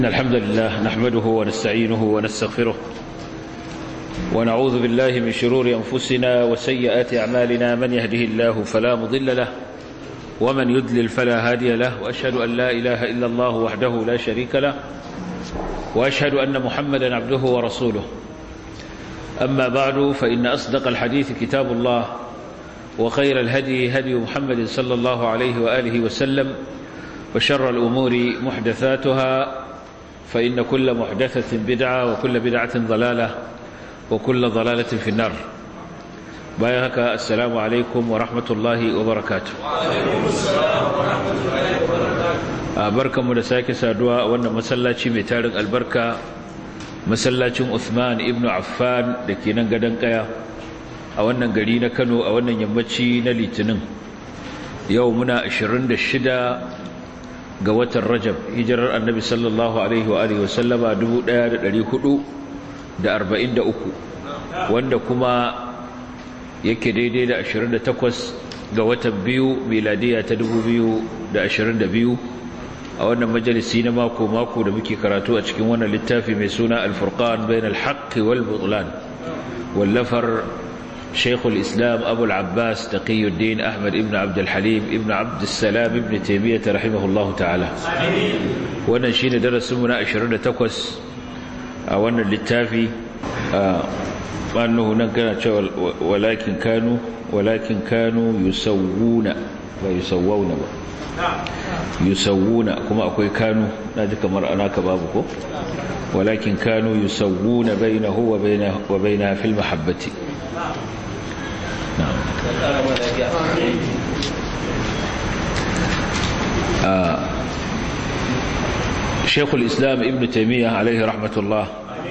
إن الحمد لله نحمده ونستعينه ونستغفره ونعوذ بالله من شرور أنفسنا وسيئات أعمالنا من يهده الله فلا مضل له ومن يدلل فلا هادي له وأشهد أن لا إله إلا الله وحده لا شريك له وأشهد أن محمدا عبده ورسوله أما بعد فإن أصدق الحديث كتاب الله وخير الهدي هدي محمد صلى الله عليه وآله وسلم وشر الأمور محدثاتها فإن كل محدثة بدعة وكل بدعة ضلالة وكل ضلالة في النار بايهك السلام عليكم ورحمة الله وبركاته وعليكم السلام ورحمة الله وبركاته بركة مدساك سادوا وأن مسلاتي متارك البركة مسلاتي عثمان ابن عفان لكي ننقدن قيا a wannan gari na Kano a wannan yammaci na Litinin yau muna 26 ga watan Rajab hijirar Annabi sallallahu alaihi wa alihi wasallama 1443 wanda kuma yake daidai da 28 ga watan biyu miladiya ta 2022 a wannan majalisi na mako mako da muke karatu a cikin wannan littafi mai suna Al-Furqan bainal haqqi wal butlan wallafar شيخ الإسلام أبو العباس تقي الدين أحمد ابن عبد الحليم ابن عبد السلام ابن تيمية رحمه الله تعالى وانا شين درس منا أشرنا تقوس وانا للتافي وأنه نقنا ولكن كانوا ولكن كانوا يسوون ويسوون يسوون كما أقول كانوا نادك مرأناك بابكو ولكن كانوا يسوون بينه وبينه وبينها في المحبة نعم آه شيخ الإسلام ابن تيمية عليه رحمة الله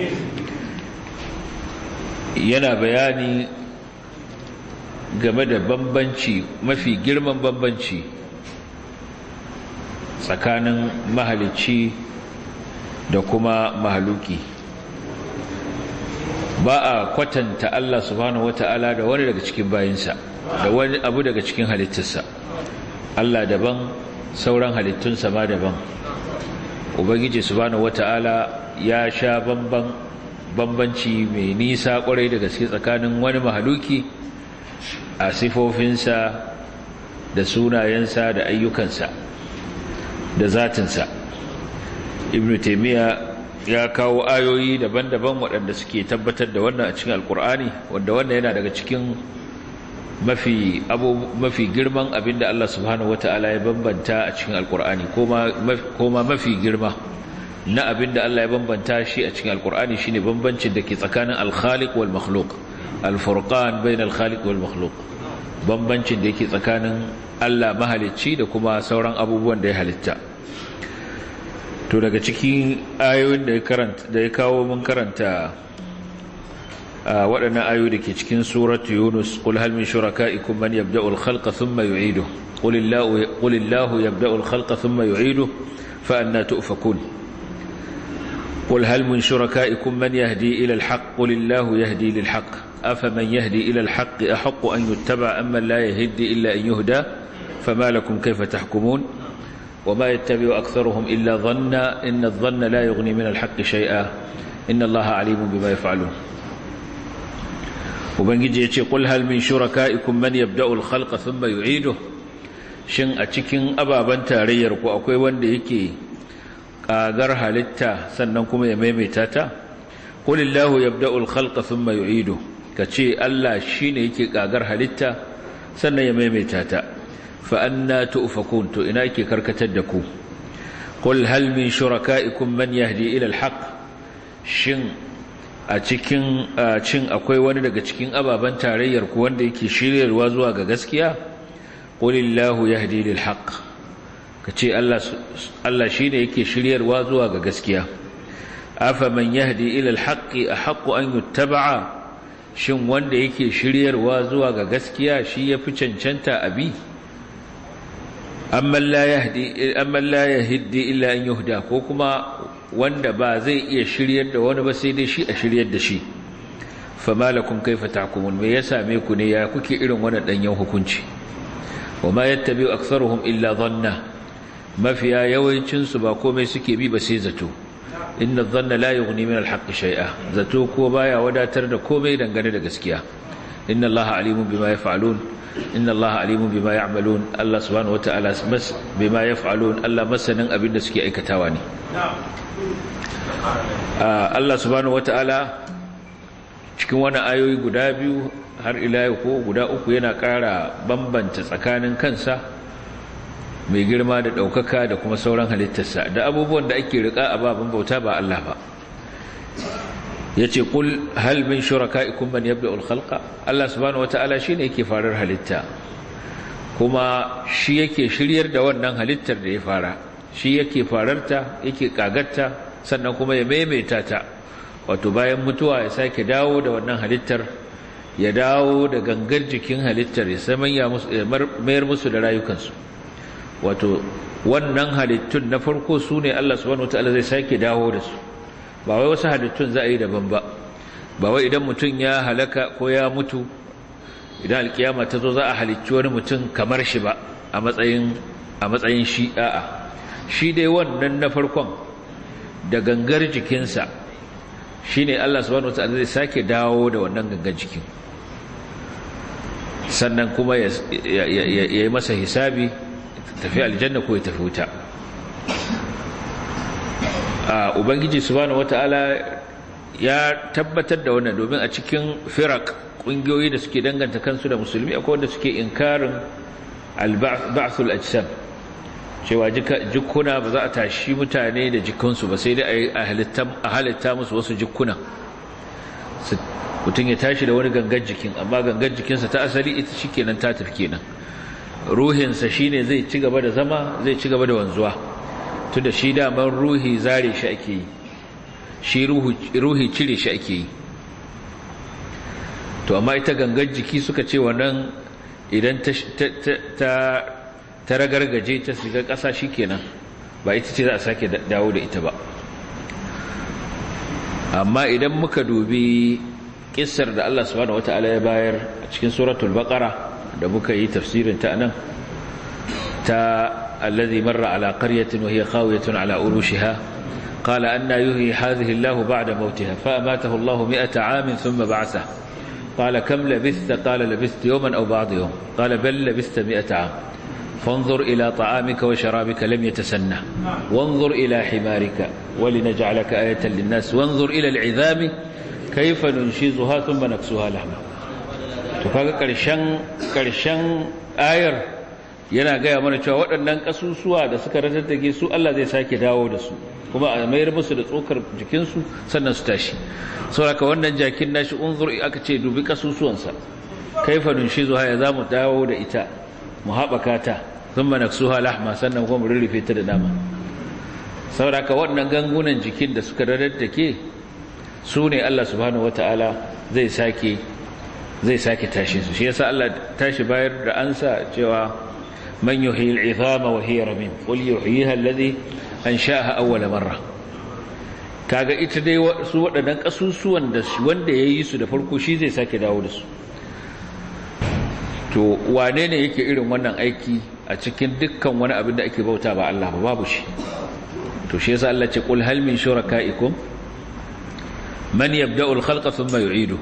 yana bayani game da bambanci mafi girman bambanci tsakanin mahalicci da kuma mahaluki ba a kwatanta Allah subhanahu wata'ala da wani daga cikin bayinsa da wani abu daga cikin halittarsa Allah daban sauran halittunsa ma daban ubangiji subhanahu wata'ala ya sha bamban bambanci mai nisa kwarai da gaske tsakanin wani mahaluki a sifofinsa da sunayensa da ayyukansa da zatinsa ibnu taymiya ya kawo ayoyi daban-daban waɗanda suke tabbatar da wannan a cikin alkur'ani wanda wannan yana daga cikin mafi abu mafi girman abinda Allah subhanahu wataala ya bambanta a cikin alkur'ani koma mafi girma na abinda Allah ya bambanta shi a cikin alkur'ani shine bambancin da ke tsakanin al-khaliq wal makhluq al-furqan bain al-khaliq wal makhluq bambancin da yake tsakanin Allah mahalicci da kuma sauran abubuwan da ya halitta to daga cikin ayoyin da ya karanta da ya kawo mun karanta waɗannan ayoyi da ke cikin suratu yunus qul hal min shuraka'ikum man yabda'u al-khalqa thumma yu'idu qul illahu qul illahu yabda'u al-khalqa thumma yu'idu fa anna tu'fakun qul hal min shuraka'ikum man yahdi ila al-haqq qul illahu yahdi lil-haqq afaman yahdi ila al-haqq ahaqqu an yuttaba amma la yahdi illa an yuhda fama lakum kayfa tahkumun وما يتبع أكثرهم إلا ظنا إن الظن لا يغني من الحق شيئا إن الله عليم بما يفعلون وبنجي يتي قل هل من شركائكم من يبدأ الخلق ثم يعيده shin a cikin ababen tarayyar ku akwai wanda yake kagar halitta sannan kuma ya maimaita ta qulillahu yabda'ul khalqa thumma yu'idu kace Allah shine yake kagar halitta sannan ya maimaita ta فأنا تؤفكون تو إنايك كركتدكو قل هل من شركائكم من يهدي إلى الحق شن أتكين شن أكوي وانا daga cikin ababan tarayyar ku wanda yake shiryarwa zuwa ga gaskiya qul illahu yahdi lil haqq kace Allah Allah shine yake shiryarwa zuwa ga gaskiya afa man yahdi ila al haqqi ahqqu an yuttaba'a shin wanda yake shiryarwa zuwa ga gaskiya shi yafi cancanta abi amman la yahdi amman la yahdi illa an yuhda ko kuma wanda ba zai iya shiryar da wani ba sai dai shi a shiryar da shi fama lakum kaifa tahkumun me ya same ku ne ya kuke irin wannan danyen hukunci wama yattabi'u aktharuhum illa dhanna mafiya yawancin su ba komai suke bi ba sai zato inna dhanna la yughni min al-haqqi shay'a zato ko baya wadatar da komai dangane da gaskiya inna allaha alimun bima yaf'alun inna allaha alimun bima ya'malun Allah subhanahu wata'ala mas bima yaf'alun Allah masanin abin da suke aikatawa ne Allah subhanahu wata'ala cikin wani ayoyi guda biyu har ila ko guda uku yana ƙara bambanta tsakanin kansa mai girma da ɗaukaka da kuma sauran halittarsa da abubuwan da ake riƙa a babin bauta ba Allah ba ya ce ƙul halmin shuraka ikun man yabda ulkhalka Allah subhanahu wata'ala shi ne yake farar halitta kuma shi yake shiryar da wannan halittar da ya fara shi yake fararta yake ƙagarta sannan kuma ya maimaita ta wato bayan mutuwa ya sake dawo da wannan halittar ya dawo da gangar jikin halittar ya mayar musu da rayukansu wato wannan halittun na farko su ne Allah subhanahu wataala zai sake dawo da su ba wai wasu halittun za a yi daban ba ba wai idan mutum ya halaka ko ya mutu idan alkiyama ta zo za a halicci wani mutum kamar shi ba a matsayin a matsayin shi a'a shi dai wannan na farkon da gangar jikinsa shine Allah subhanahu wataala zai sake dawo da wannan gangar jikin sannan kuma ya yi masa hisabi tafi aljanna ko ya tafi wuta a ubangiji subhanahu wataala ya tabbatar da wannan domin a cikin firak kungiyoyi da suke danganta kansu da musulmi akwai wanda suke inkarin al-ba'thul ajsam cewa jikuna ba za a tashi mutane da jikunsu ba sai dai a halitta musu wasu jikuna mutum ya tashi da wani gangan jikin amma gangan jikinsa ta asali ita shi kenan ta tafi kenan ruhinsa shi ne zai ci gaba da zama zai ci gaba da wanzuwa tun da shi daman ruhi zare shi ake yi shi ruhi cire shi ake yi to amma ita gangan jiki suka ce wannan idan ta ta ragargaje ta shiga ƙasa shi kenan ba ita ce za a sake dawo da ita ba amma idan muka dubi kissar da Allah subhanahu wata'ala ya bayar a cikin suratul baqara da muka yi tafsirin ta nan ta alladhi marra ala qaryatin wa hiya khawiyatun ala urushiha qala anna yuhyi hadhihi Allah ba'da mawtiha fa amatahu Allah 100 'amin thumma ba'atha qala kam labithta qala labithtu yawman aw ba'd yawm qala bal labithta 100 'am فانظر إلى طعامك وشرابك لم يتسنى وانظر إلى حمارك ولنجعلك آية للناس وانظر إلى العظام كيف ننشزها ثم نكسوها لحما تفاق كرشان كرشان آير yana gaya mana cewa waɗannan ƙasusuwa da suka ratattake su Allah zai sake dawo da su kuma a mayar musu da tsokar jikinsu sannan su tashi sauraka wannan jakin nashi unzur aka ce dubi ƙasusuwansa kaifa nunshizuha ya zamu dawo da ita mu haɓaka ta sun manaksuha lahma sannan kuma rurrufe ta da dama sauraka waɗannan gangunan jikin da suka rarrattake su ne Allah subhanahu wata'ala zai sake zai sake tashi su shi yasa Allah tashi bayar da ansa cewa man yuhyi al'izama wa hiya ramim qul yuhyiha alladhi ansha'aha awwala marra kaga ita dai su waɗannan kasusuwan da wanda yayi su da farko shi zai sake dawo da su to wane ne yake irin wannan aiki a cikin dukkan wani abin da ake bauta ba Allah ba babu shi to shi yasa Allah ce qul hal min shurakaikum man yabda'u al-khalqa thumma yu'idu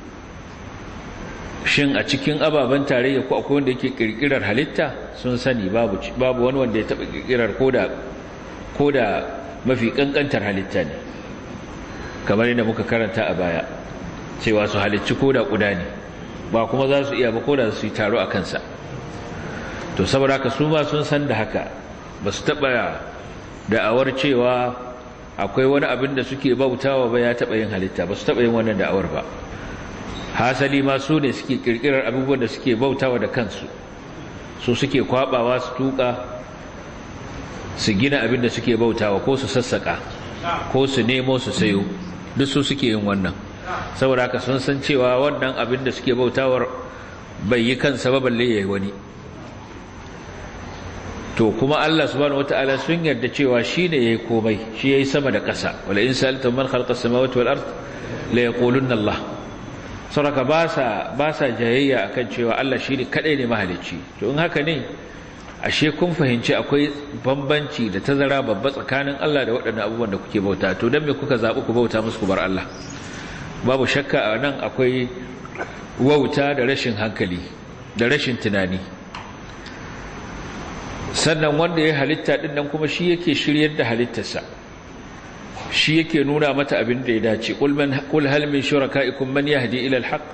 shin a cikin ababen tarayya ko akwai wanda yake kirkirar halitta sun sani babu babu wani wanda ya taba kirkirar koda koda mafi kankantar halitta ne kamar yadda muka karanta a baya cewa su halicci koda kuda ne ba kuma za su iya ba ko da su yi taro a kansa to saboda haka su ma sun san da haka ba su taɓa da'awar cewa akwai wani abin da suke bautawa ba ya taɓa yin halitta ba su taɓa yin wannan da'awar ba hasali ma su ne suke ƙirƙirar abubuwan da suke bautawa da kansu su suke kwaɓawa su tuƙa su gina abin da suke bautawa ko su sassaƙa ko su nemo su sayo duk su suke yin wannan saboda haka sun san cewa wannan abin da suke bautawar bai yi kansa ba balle yayi wani to kuma Allah subhanahu wataala sun yarda cewa shine yayi komai shi yayi sama da ƙasa wala in sa'altum man khalaqa as-samawati wal ard la yaqulunna Allah saboda ba sa ba sa jayayya akan cewa Allah shine kadai ne mahalicci to in haka ne ashe kun fahimci akwai bambanci da tazara babba tsakanin Allah da waɗannan abubuwan da kuke bauta to dan me kuka zaɓi ku bauta musu ku bar Allah babu shakka a nan akwai wauta da rashin hankali da rashin tunani sannan wanda ya halitta din nan kuma shi yake shiryar da halittarsa shi yake nuna mata abin da ya dace qul man qul hal min shuraka'ikum man yahdi ila al-haq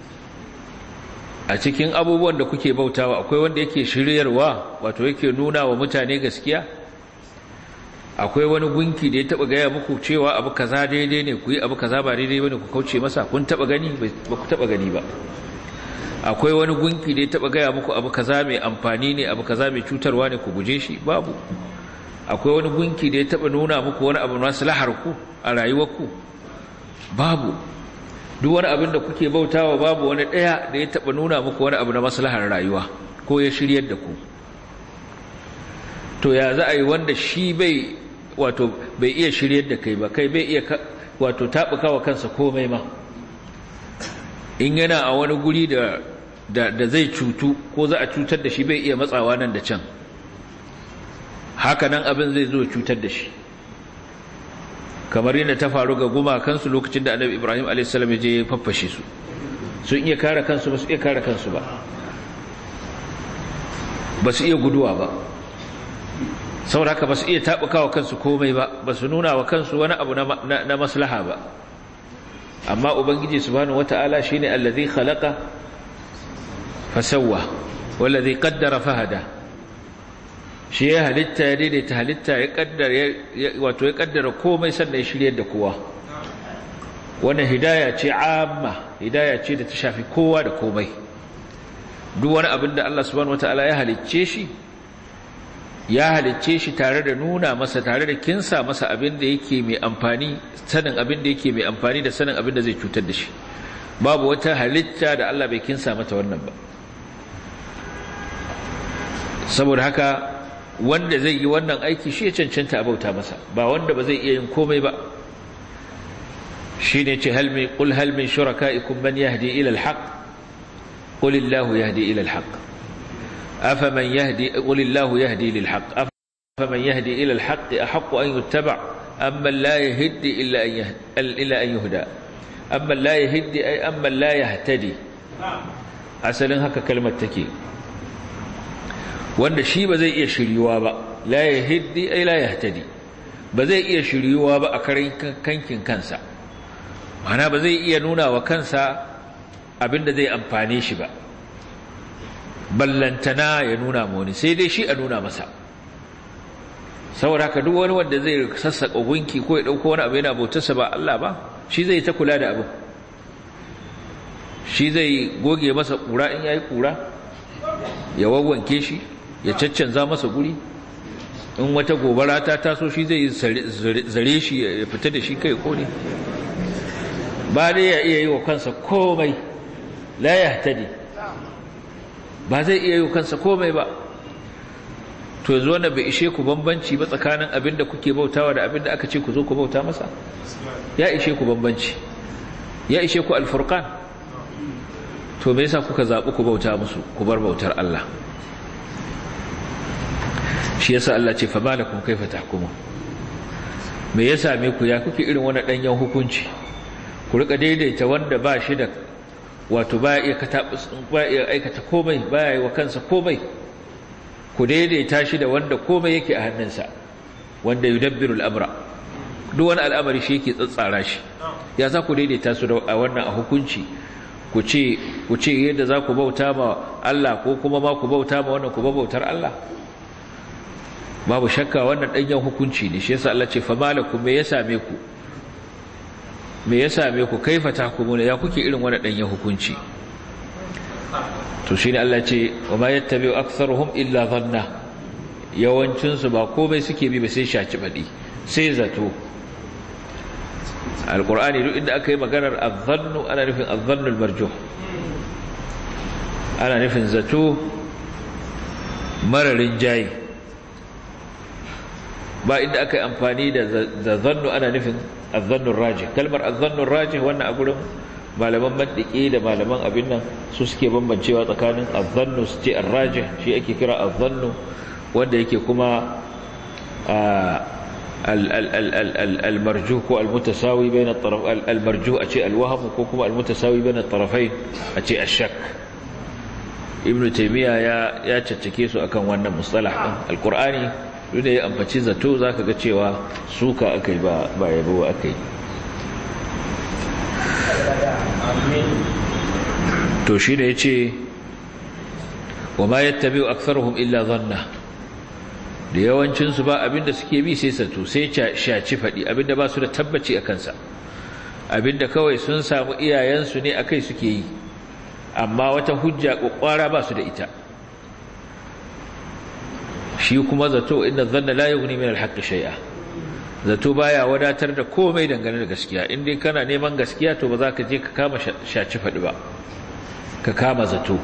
a cikin abubuwan da kuke bautawa akwai wanda yake shiryarwa wato yake nuna wa mutane gaskiya akwai wani gunki da ya taba gaya muku cewa abu kaza daidai ne ku yi abu kaza ba daidai bane ku kauce masa kun taba gani ba ku taba gani ba akwai wani gunki da ya taba gaya muku abu kaza mai amfani ne abu kaza mai cutarwa ne ku guje shi babu akwai wani gunki da ya taba nuna muku wani abu maslahar ku a rayuwarku babu duk wani abin da kuke bautawa babu wani daya da ya taba nuna muku wani abu na maslahar rayuwa ko ya shiryar da ku to ya za a yi wanda shi bai wato bai iya shiryar da kai ba kai bai iya wato tabuka wa kansa komai ma in yana a wani guri da da, da zai cutu ko za a cutar da shi bai iya matsawa nan da can haka nan abin zai zo cutar da shi kamar yadda ta faru ga gumakansu lokacin da annabi ibrahim a.s. ya je ya faffashe su sun iya kare kansu ba su iya kare kansu ba ba su iya guduwa ba saboda haka ba su iya taɓuka wa kansu komai ba ba su nuna wa kansu wani abu na maslaha ba amma ubangiji subhanahu wata'ala shine allazi khalaqa fasawwa wallazi qaddara fahada shi ya halitta ya daidaita halitta ya kaddara wato ya kaddara komai sannan ya shiryar da kowa wannan hidaya ce amma hidaya ce da ta shafi kowa da komai duk wani abin da Allah subhanahu wataala ya halicce shi ya halicce shi tare da nuna masa tare da kinsa masa abin da yake mai amfani sanin abin da yake mai amfani da sanin abin da zai cutar da shi babu wata halitta da Allah bai kinsa mata wannan ba saboda haka wanda zai yi wannan aiki shi ya cancanta a bauta masa ba wanda ba zai iya yin komai ba shi ne ce ƙul halmin shuraka'ikum man yahdi ila alhaq qul illahu yahdi ila alhaq afaman yahdi qul illahu yahdi lil haqq afaman yahdi ila alhaq ahqqu an yuttaba amma la yahdi illa an illa an yuhda amma la yahdi ay amma la yahtadi asalin haka kalmar take wanda shi ba zai iya shiryuwa ba la yahdi ay la yahtadi ba zai iya shiryuwa ba a karin kankin kansa mana ba zai iya nuna wa kansa abinda zai amfane shi ba ballantana ya nuna ma wani sai dai shi a nuna masa saboda haka duk wani wanda zai sassaka gunki ko ya dauko wani abu yana bautarsa ba Allah ba shi zai ta kula da abu shi zai goge masa kura in yayi kura ya wawwanke shi ya caccanza masa guri in wata gobara ta taso shi zai zare shi ya fita da shi kai kone ba dai ya iya yi wa kansa komai la ya tadi ba zai iya yi wa kansa komai ba to yanzu wanda bai ishe ku bambanci ba tsakanin abin da kuke bautawa da abin da aka ce ku zo ku bauta masa ya ishe ku bambanci ya ishe ku alfurqan to me yasa kuka zaɓi ku bauta musu ku bar bautar Allah shi yasa Allah ce fa malakum kaifa tahkumu me ya same ku ya kuke irin wannan danyen hukunci ku rika daidaita wanda ba shi da wato ba iya katabus ba iya aikata komai ba yi wa kansa komai ku daidaita shi da wanda komai yake a hannunsa wanda yudabbiru al-amra duk wani al'amari shi yake tsatsara shi ya za ku daidaita su da wannan a hukunci ku ce ku ce yadda za ku bauta ma Allah ko kuma ma ku bauta ma wannan ku bautar Allah babu shakka wannan danyen hukunci ne shi yasa Allah ce fa malakum me ya same ku me ya same ku kaifa tahkumuna ya kuke irin wannan danyen hukunci to shine Allah ce wa ma yattabi'u aktharuhum illa dhanna yawancin su ba komai suke bi ba sai shaci badi sai zato alqur'ani duk inda aka yi maganar adh-dhannu ana nufin adh-dhannu al-marjuh ana nufin zato mararin jayi ba inda aka yi amfani da zannu ana nufin azzannun raji kalmar azzannun raji wannan a gurin malaman mandiki da malaman abin nan su suke bambancewa tsakanin azzannu su ce arrajih shi ake kira azzannu wanda yake kuma al-marjuh ko al-mutasawi bain at-taraf al-marjuh a ce al-wahm ko kuma al-mutasawi bain at-tarafayn a ce ash-shak ibn taymiya ya ya caccake su akan wannan mustalah din al-qur'ani duk da ya ambaci zato zaka ga cewa suka akai ba ba yabo akai to shi da ya ce wa ma yattabi aktharuhum illa dhanna da yawancinsu ba abinda suke bi sai sato sai shaci faɗi abinda ba su da tabbaci a kansa abinda kawai sun samu iyayensu ne akai suke yi amma wata hujja ƙwaƙwara ba su da ita shi kuma zato inda zanna la yughni min al-haqqi shay'a zato baya wadatar da komai dangane da gaskiya in dai kana neman gaskiya to ba za ka je ka kama shaci faɗi ba ka kama zato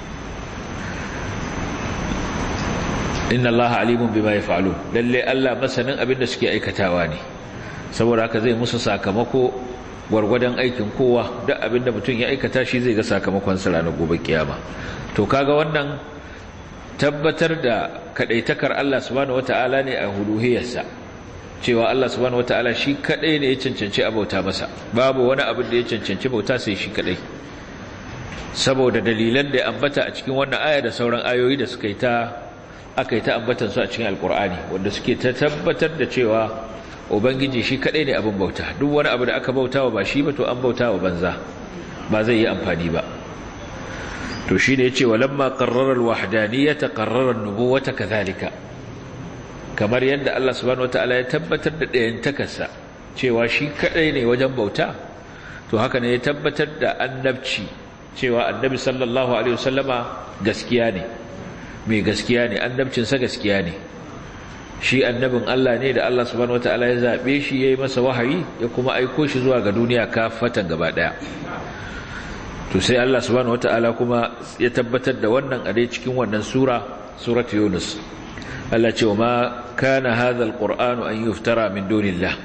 inna allaha alimun bima yaf'alun lalle Allah masanin abin da suke aikatawa ne saboda haka zai musu sakamako gwargwadon aikin kowa duk abin da mutum ya aikata shi zai ga sakamakon sa ranar gobe kiyama to kaga wannan tabbatar da kadaitakar Allah subhanahu wataala ne a huluhiyarsa cewa Allah subhanahu wataala shi kadai ne ya cancanci abauta masa babu wani abin da ya cancanci bauta sai shi kadai saboda dalilan da ya ambata a cikin wannan aya da sauran ayoyi da suka yi ta aka yi ta ambatan su a cikin alkur'ani wanda suke ta tabbatar da cewa ubangiji shi kadai ne abin bauta duk wani abu da aka bautawa ba shi ba to an bautawa banza ba zai yi amfani ba to shi ne yace walamma qarrara alwahdaniyata qarrara an-nubuwata kadhalika kamar yadda Allah subhanahu wataala ya tabbatar da ɗayan takarsa cewa shi kadai ne wajen bauta to haka ne ya tabbatar da annabci cewa annabi sallallahu alaihi wasallama gaskiya ne mai gaskiya ne annabcinsa gaskiya ne shi annabin Allah ne da Allah subhanahu wataala ya zabe shi yayi masa wahayi ya kuma aiko shi zuwa ga duniya kafatan gaba daya to sai Allah subhanahu wataala kuma ya tabbatar da wannan a dai cikin wannan sura suratul yunus Allah ce wa ma kana hadha alqur'anu an yuftara min dunillah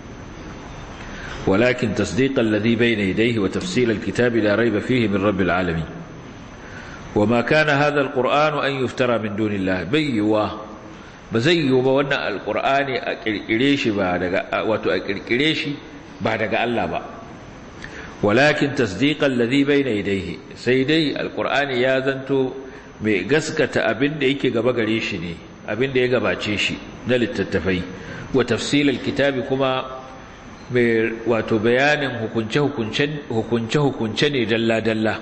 ولكن تصديق الذي بين يديه وتفصيل الكتاب لا ريب فيه من رب العالمين وما كان هذا القرآن أن يفترى من دون الله بيوا بزيوا وانا القرآن أكريشي بعد واتو أكريشي بعد الله با ولكن تصديق الذي بين يديه سيدي القرآن ياذنتو mai gaskata abin da yake gaba gare shi ne abin da ya gabace shi na littattafai wa tafsilal kitabi kuma mai wato bayanin hukunce-hukunce ne dalla-dalla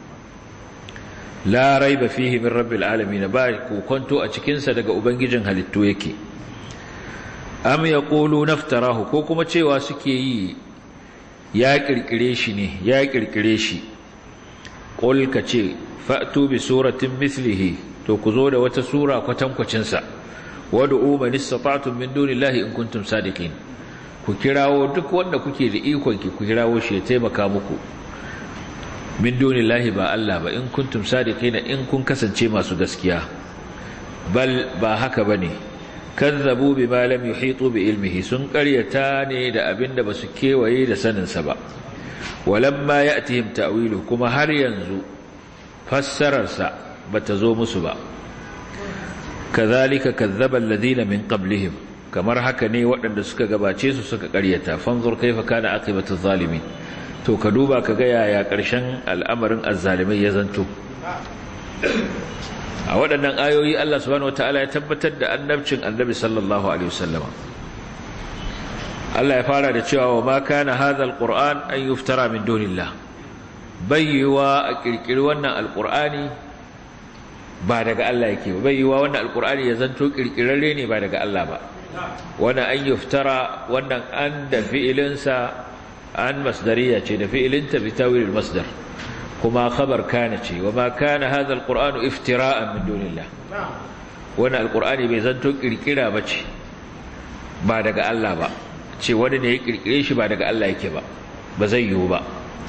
la raiba fihi min rabbil alamin ba kokonto a cikinsa daga ubangijin halittu yake am yaqulu naftarahu ko kuma cewa suke yi ya kirkire shi ne ya kirkire shi qul kace fa'tu bi suratin mithlihi to ku zo da wata sura kwatankwacin sa wad'u man istata'tum min dunillahi in kuntum sadiqin ku kirawo duk wanda kuke da ikon ki ku kirawo shi ya taimaka muku min dunillahi ba Allah ba in kuntum sadiqina in kun kasance masu gaskiya bal ba haka bane kazzabu bima lam yuhitu bi ilmihi sun qaryata ne da abinda basu kewaye da sanin sa ba walamma ya'tihim ta'wilu kuma har yanzu fassarar sa bata zo musu ba kazalika kazzaba alladhina min qablihim kamar haka ne waɗanda suka gabace su suka ƙaryata fanzur kaifa kana aqibatu zalimin to ka duba ka ga yaya ƙarshen al'amarin azzalimai ya zanto a waɗannan ayoyi Allah subhanahu wataala ya tabbatar da annabcin annabi sallallahu alaihi wasallama Allah ya fara da cewa wa ma kana hadha alquran an yuftara min dunillah bayyawa a kirkiri wannan alqur'ani ba daga Allah yake ba bayyawa wannan alqur'ani ya zanto kirkirarre ne ba daga Allah ba wannan an yuftara wannan an da fi'ilinsa an masdariya ce da fi'ilinta bi tawilil masdar kuma khabar kana ce wa ma kana hadha alqur'anu iftira'an min dunillah wannan alqur'ani bai zanto kirkira bace ba daga Allah ba ce wani ne ya kirkire shi ba daga Allah yake ba ba zai yiwu ba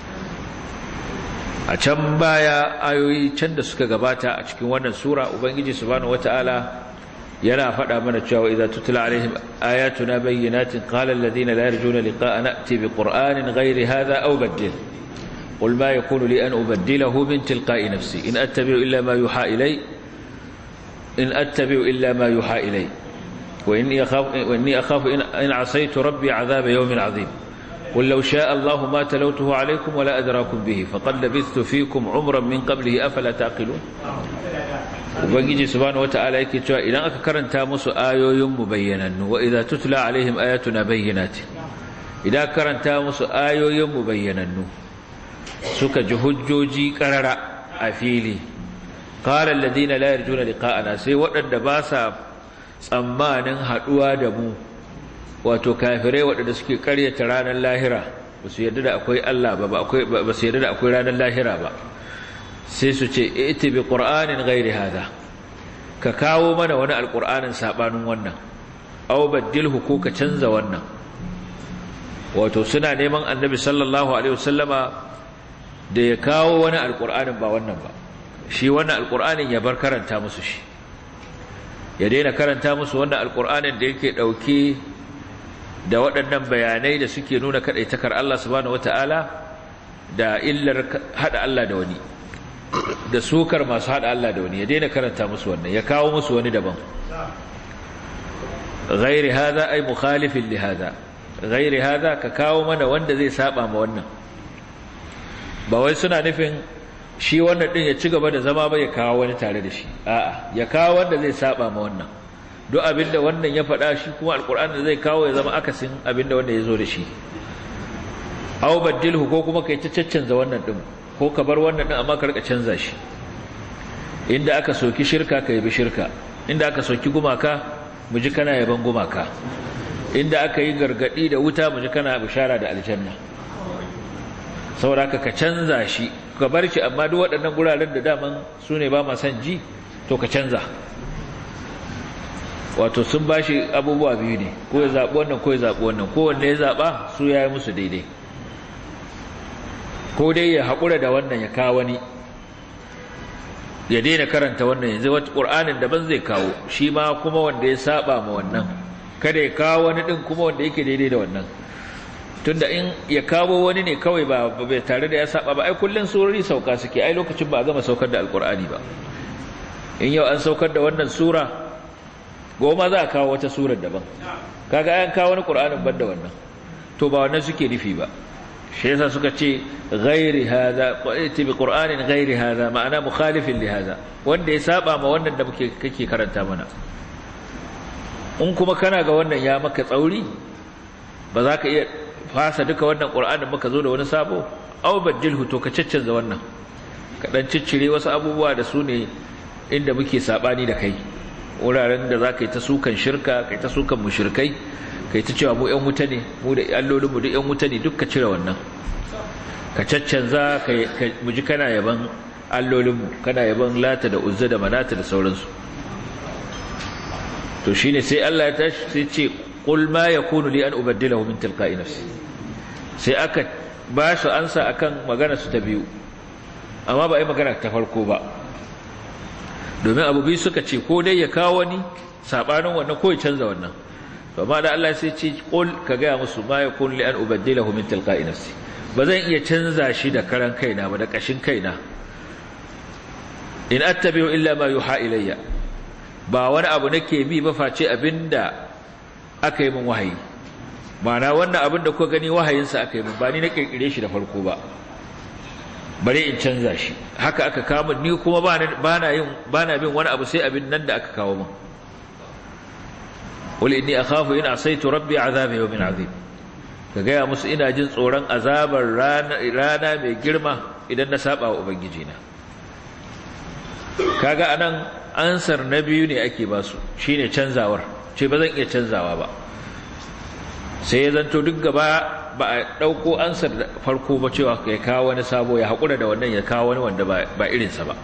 a can baya ayoyi can da suka gabata a cikin wannan sura ubangiji subhanahu wataala yana faɗa mana cewa idza tutla alaihim ayatuna bayyinatin qala alladhina la yarjuna liqa'ana ati biqur'anin ghairi hadha aw badil qul ma yakunu li an ubaddilahu min tilqa'i nafsi in attabi'u illa ma yuha ilay in attabi'u illa ma yuha ilay wa inni akhafu wa inni akhafu in asaytu rabbi 'adhaba yawmin 'adhim قل لو شاء الله ما تلوته عليكم ولا أدراكم به فقد لبثت فيكم عمرا من قبله أفلا تعقلون ubangiji subhanahu wata'ala yake cewa idan aka karanta musu ayoyin mu bayyanannu wa idza tutla alaihim ayatuna bayyinati idan karanta musu ayoyin mu bayyanannu suka ji hujjoji qarara a fili qala alladhina la yarjuna liqa'ana sai waɗanda ba sa tsammanin haduwa da mu wato kafirai waɗanda suke ƙaryata ranar lahira ba su yarda da akwai Allah ba ba su yarda da akwai ranar lahira ba sai su ce iti bi qur'anin ghairi hada ka kawo mana wani alqur'anin sabanin wannan aw badilhu ko ka canza wannan wato suna neman annabi sallallahu alaihi wasallama da ya kawo wani alqur'anin ba wannan ba shi wannan alqur'anin ya bar karanta musu shi ya daina karanta musu wannan alqur'anin da yake dauke da waɗannan bayanai da suke nuna kadaitakar Allah subhanahu wataala da illar hada Allah da wani da sukar masu hada Allah da wani ya daina karanta musu wannan ya kawo musu wani daban ghairi hada ay mukhalifin li hada ghairi hada ka kawo mana wanda zai saba ma wannan ba wai suna nufin shi wannan din ya ci gaba da zama ba ya kawo wani tare da shi a'a ya kawo wanda zai saba ma wannan duk abinda wannan ya faɗa shi kuma alkur'ani zai kawo ya zama akasin abinda wanda ya zo da shi aw badilhu ko kuma kai ta caccanza wannan din ko ka bar wannan din amma ka rika canza shi inda aka soki shirka ka yabi shirka inda aka soki gumaka mu ji kana yaban gumaka inda aka yi gargadi da wuta mu ji kana bishara da aljanna saboda ka canza shi ka bar shi amma duk waɗannan guraren da daman su ne ba ma son ji to ka canza wato sun ba shi abubuwa biyu ne ko ya zaɓi wannan ko ya zaɓi wannan kowanne ya zaɓa su ya yi musu daidai ko dai ya haƙura da wannan ya kawo wani ya daina karanta wannan yanzu wata ƙur'anin daban zai kawo shi ma kuma wanda ya saba ma wannan kada ya kawo wani ɗin kuma wanda yake daidai da wannan tunda in ya kawo wani ne kawai ba bai tare da ya saba ba ai kullun surori sauka suke ai lokacin ba a gama saukar da alƙur'ani ba in yau an saukar da wannan sura goma za a kawo wata surar daban kaga an kawo wani ƙur'anin ban da wannan to ba wannan suke nufi ba shi yasa suka ce ghairi hada qati bi qur'anin ghairi hada ma'ana mukhalifin li hada wanda ya saba ma wannan da muke kake karanta mana in kuma kana ga wannan ya maka tsauri ba za ka iya fasa duka wannan qur'anin muka zo da wani sabo aw badilhu to ka caccanza wannan ka dan ciccire wasu abubuwa da su ne inda muke sabani da kai wuraren da za ka yi ta sukan shirka kai ta sukan mushrikai kai ta cewa mu ƴan wuta ne mu da allolin mu duk ƴan wuta ne duk ka cire wannan ka caccanza ka mu ji kana yaban allolin mu kana yaban lata da uzza da manata da sauransu to shine sai Allah ya tashi sai ce qul ma yakunu li an ubaddilahu min tilqa'i nafsi sai aka ba su ansa akan magana su ta biyu amma ba ai magana ta farko ba domin abu biyu suka ce ko dai ya kawo wani sabanin wannan ko ya canza wannan to amma da Allah sai ce qul ka ga musu ma yakun li an ubaddilahu min tilqa'i nafsi ba zan iya canza shi da karan kaina ba da kashin kaina in attabi'u illa ma yuha ilayya ba wani abu nake bi ba face abinda aka yi min wahayi ma'ana wannan abin da kuka gani wahayinsa aka yi min ba ni na kirkire shi da farko ba bare in canza shi haka aka kawo ni kuma ba na yin ba na bin wani abu sai abin nan da aka kawo min wal inni akhafu in asaitu rabbi azab yawmin azim ka gaya musu ina jin tsoron azabar rana rana mai girma idan na saba wa ubangiji na kaga anan ansar na biyu ne ake ba su shine canzawar ce ba zan iya canzawa ba sai ya zanto duk gaba ba a ɗauko ansar farko ba cewa ya kawo wani sabo ya haƙura da wannan ya kawo wani wanda ba irinsa ba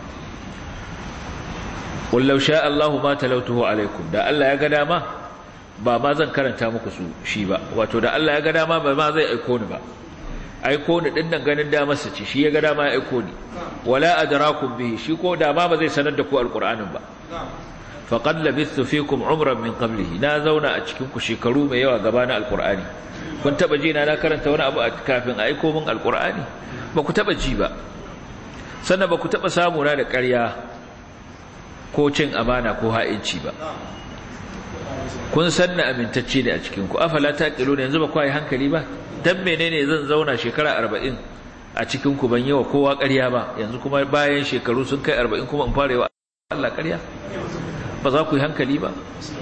ƙullau sha Allahu ma talautuhu alaikum da Allah ya ga dama ba ma zan karanta muku su shi ba wato da Allah ya ga dama ba ma zai aiko ni ba aiko ni din nan ganin damarsa ce shi ya ga dama ya aiko ni wala adrakum bihi shi ko da ma ba zai sanar da ku alqur'anin ba faqad labithtu fikum umran min qablihi na zauna a cikin ku shekaru mai yawa gabanin alqur'ani kun taba ji na na karanta wani abu kafin a aiko min alqur'ani ba ku taba ji ba sannan ba ku taba samu na da ƙarya ko cin amana ko ha'inci ba kun san na amintacce ne a cikin ku afala taqilu yanzu ba ku yi hankali ba dan menene zan zauna shekara 40 a cikin ku ban yi wa kowa ƙarya ba yanzu kuma bayan shekaru sun kai 40 kuma in fara yi wa Allah ƙarya ba za ku yi hankali ba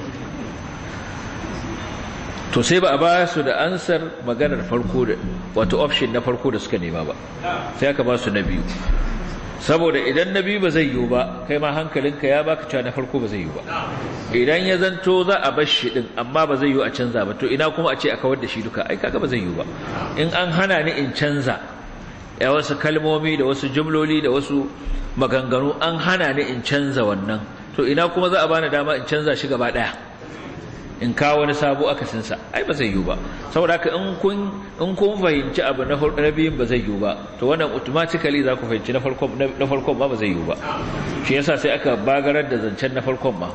to sai ba a ba su da ansar maganar farko da wato option na farko da suka nema ba sai aka ba su na biyu saboda idan na biyu ba zai yiwu ba kai ma hankalinka ya baka cewa na farko ba zai yiwu ba idan ya zanto za a bar shi din amma ba zai yiwu a canza ba to ina kuma a ce a kawar da shi duka ai kaga ba zai yiwu ba in an hana ni in canza ya wasu kalmomi da wasu jumloli da wasu maganganu an hana ni in canza wannan to ina kuma za a bani dama in canza shi gaba daya in kawo wani sabo akasinsa ai ba zai yiwu ba saboda haka in kun in kun fahimci abu na na biyun ba zai yiwu ba to wannan automatically za ku fahimci na farkon na farkon ba ba zai yiwu ba shi yasa sai aka bagarar da zancen na farkon ma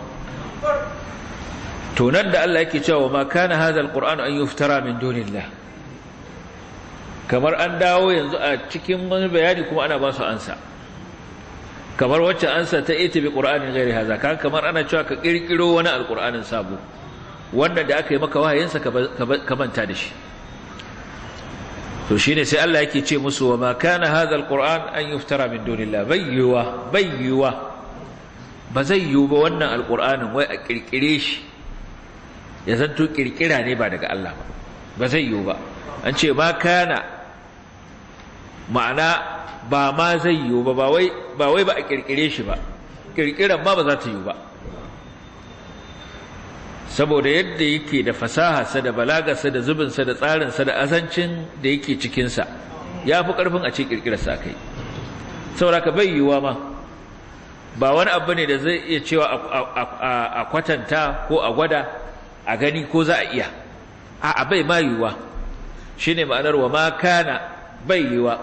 to nan da Allah yake cewa ma kana hadha alquran an yuftara min dunillah kamar an dawo yanzu a cikin wani bayani kuma ana ba su ansa kamar wacce ansa ta ita bi qur'anin ghairi hadha kamar ana cewa ka kirkiro wani alqur'anin sabo wanda da aka yi maka wahayinsa ka manta da shi to shine sai Allah yake ce musu wa ma kana hadha alquran an yuftara min dunillah bayyuwa bayyuwa ba zai yiwu ba wannan alqur'anin wai a kirkire shi ya zanto kirkira ne ba daga Allah ba ba zai yiwu ba an ce ma kana ma'ana ba ma zai yiwu ba ba wai ba wai ba a kirkire shi ba kirkiran ma ba za ta yiwu ba saboda yadda yake da fasaharsa da balagarsa da zubinsa da tsarinsa da azancin da yake cikinsa ya fi ƙarfin a ce ƙirƙirarsa a kai saboda ka bai yiwuwa ma ba wani abu ne da zai iya cewa a kwatanta ko a gwada a gani ko za a iya a bai ma yiwuwa shi ne ma'anar wa ma kana bai yiwuwa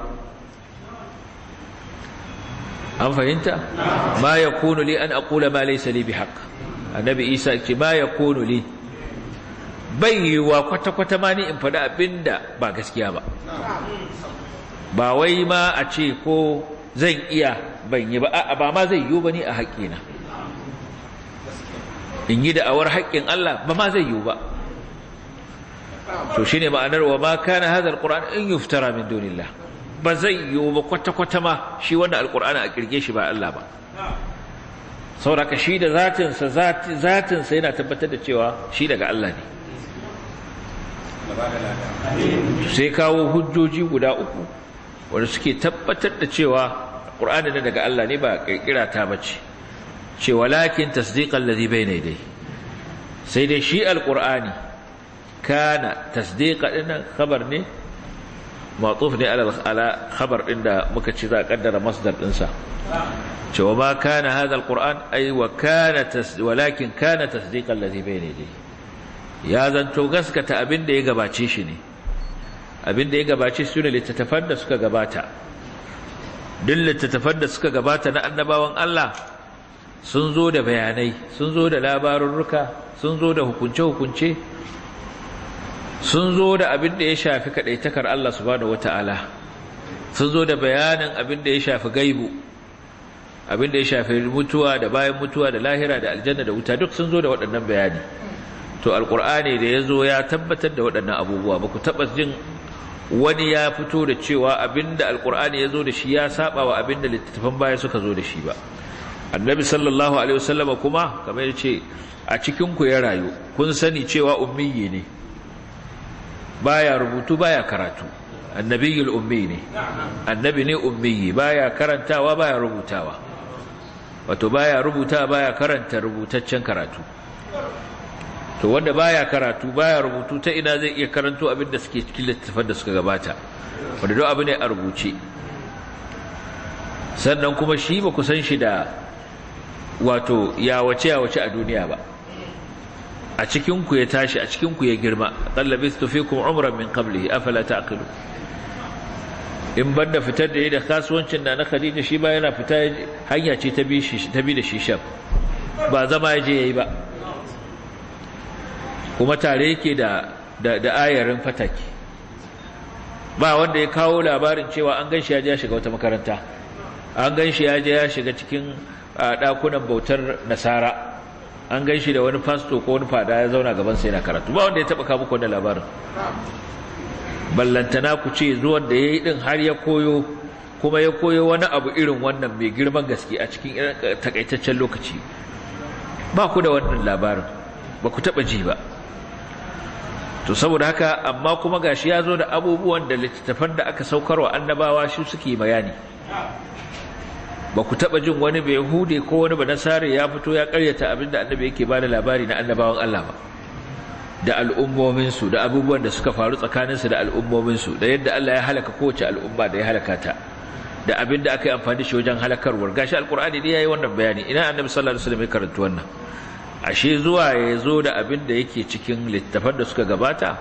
an fahimta ma ya kunu li an aƙula ma laisa li bi haƙ annabi isa ce ma ya kono li bai yiwuwa kwata-kwata ma ni in faɗi abinda ba gaskiya ba ba wai ma a ce ko zan iya ban yi ba a ba ma zai yiwu ba ni a haƙƙina in yi da'awar haƙƙin Allah ba ma zai yiwu ba to shine ma'anar wa ma kana hadha alquran in yuftara min dunillah ba zai yiwu ba kwata-kwata ma shi wannan alqur'ani a kirge shi ba Allah ba sauraka shi da zatinsa zatinsa yana tabbatar da cewa shi daga Allah ne sai kawo hujjoji guda uku wanda suke tabbatar da cewa ƙur'ani ne daga Allah ne ba ƙirƙira ta bace ce walakin tasdiqan ladhi bayna yadayhi sai dai shi alqur'ani kana tasdiqa dinnan khabar ne matuf ne ala khabar din da muka ci za a kaddara masdar dinsa cewa ma kana hadha alquran ay wa kana walakin kana tasdiqan ladhi bayna yadayhi ya zanto gaskata abin da ya gabace shi ne abin da ya gabace su ne littattafan da suka gabata duk littattafan da suka gabata na annabawan Allah sun zo da bayanai sun zo da labarurruka sun zo da hukunce-hukunce sun zo da abin da ya shafi kaɗaitakar Allah subhanahu wata'ala sun zo da bayanin abin da ya shafi gaibu abin da ya shafi mutuwa da bayan mutuwa da lahira da aljanna da wuta duk sun zo da waɗannan bayani to alkur'ani da ya zo ya tabbatar da waɗannan abubuwa ba ku taɓa jin wani ya fito da cewa abinda alkur'ani ya zo da shi ya saba wa abinda littattafan baya suka zo da shi ba annabi sallallahu alaihi wasallam kuma kamar ya ce a cikin ku ya rayu kun sani cewa ummiyi ne baya rubutu baya karatu annabiyul ummi ne annabi ne ummiyi baya karantawa baya rubutawa wato baya rubuta baya karanta rubutaccen karatu to wanda baya karatu baya rubutu ta ina zai iya karanto abin da suke cikin littattafan da suka gabata wanda duk abu ne a rubuce sannan kuma shi ba ku san shi da wato ya wace ya wace a duniya ba a cikin ku ya tashi a cikin ku ya girma qallabistu fikum umran min qablihi afala taqilu in banda fitar da yi da kasuwancin da na Khadija shi ba yana fita hanya ce ta bi shi ta bi da shi sham ba zama ya je yayi ba kuma tare yake da da, da ayarin fataki ba wanda ya kawo labarin cewa an ganshi ya je ya shiga wata makaranta an ganshi ya je ya shiga cikin dakunan bautar nasara an ganshi da wani pastor ko wani fada ya zauna gaban sa yana karatu ba wanda ya taba kawo muku wannan labarin ballantana ku ce zuwan da yayi din har ya koyo kuma ya koyo wani abu irin wannan mai girman gaske a cikin takaitaccen lokaci ba ku da wannan labarin ba ku taba ji ba to saboda haka amma kuma gashi ya zo da abubuwan da littattafan da aka saukarwa annabawa shi suke bayani ba ku taɓa jin wani bai hude ko wani ba nasare ya fito ya karyata abinda annabi yake ba da labari na annabawan Allah ba da al'ummominsu da abubuwan da suka faru tsakaninsu da al'ummominsu da yadda Allah ya halaka kowace al'umma da ya halaka ta da abinda aka yi amfani shi wajen halakarwar gashi alkur'ani ne yayi wannan bayani ina annabi sallallahu alaihi wasallam ya karanta wannan ashe zuwa ya zo da abin da yake cikin littafan da suka gabata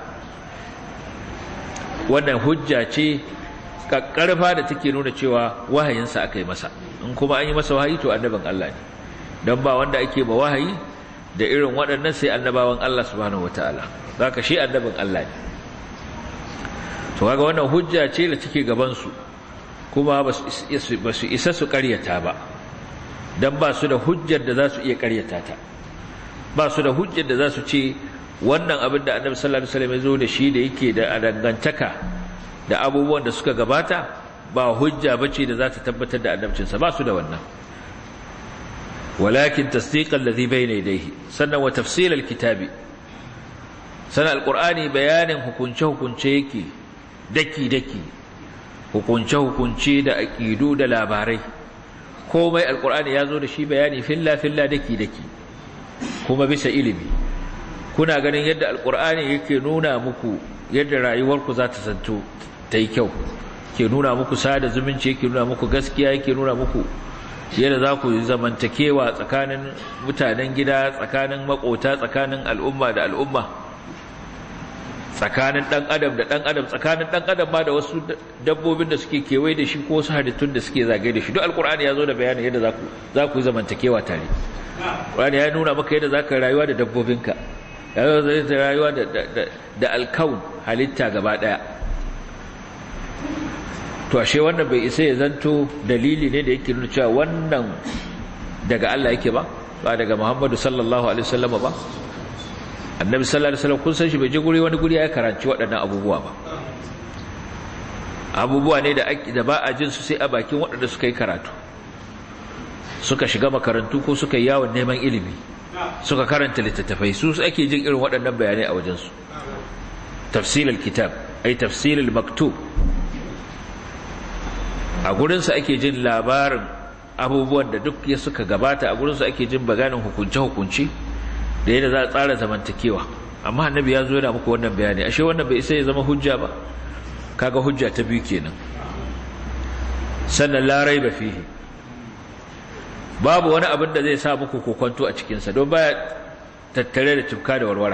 wannan hujja ce kakkarfa da take nuna cewa wahayinsa aka yi masa in kuma an yi masa wahayi to annabin Allah ne don ba wanda ake ba wahayi da irin waɗannan sai annabawan Allah subhanahu wataala zaka shi annabin Allah ne to kaga wannan hujja ce da take gaban su kuma ba su isa su ƙaryata ba dan ba su da hujjar da za su iya ƙaryata ta ba su da hujjar da za su ce wannan abin da annabi sallallahu alaihi wasallam ya zo da shi da yake da dangantaka da abubuwan da suka gabata ba hujja bace da za ta tabbatar da annabcinsa ba su da wannan walakin tasdiq alladhi bayna yadayhi sannan wa tafsil alkitabi sannan alqur'ani bayanin hukunce hukunce yake daki daki hukunce hukunce da aqidu da labarai komai alqur'ani ya zo da shi bayani filla filla daki daki kuma bisa ilimi kuna ganin yadda alkur'ani yake nuna muku yadda rayuwarku za ta zanto ta yi kyau ke nuna muku sada zumunci yake nuna muku gaskiya yake nuna muku yadda za ku zamantakewa tsakanin mutanen gida tsakanin makota tsakanin al'umma da al'umma tsakanin dan adam da dan adam tsakanin dan adam ma da wasu dabbobin da suke kewaye da shi ko wasu halittun da suke zagaye da shi duk alkur'ani ya zo da bayanin yadda za ku za ku yi zamantakewa tare Qur'ani ya nuna maka yadda zaka rayuwa da dabbobinka ya zai rayuwa da da da alkaun halitta gaba daya to ashe wannan bai isa ya zanto dalili ne da yake nuna cewa wannan daga Allah yake ba ba daga Muhammadu sallallahu alaihi wasallam ba annabi sallallahu alaihi wasallam kun san shi bai je guri wani guri ya karanci waɗannan abubuwa ba abubuwa ne da da ba a jin su sai a bakin waɗanda suka yi karatu suka shiga makarantu ko suka yi yawon neman ilimi suka karanta littattafai su ake jin irin waɗannan bayanai a wajensu tafsilul kitab ai tafsilul maktub a gurinsa ake jin labarin abubuwan da duk ya suka gabata a gurinsa ake jin baganin hukunce-hukunce da yadda za a tsara zamantakewa amma annabi ya zo yana muku wannan bayani ashe wannan bai isa ya zama hujja ba kaga hujja ta biyu kenan sannan larai ba fihi babu wani abin da zai sa muku kokonto a cikinsa don baya tattare da tufka da warwara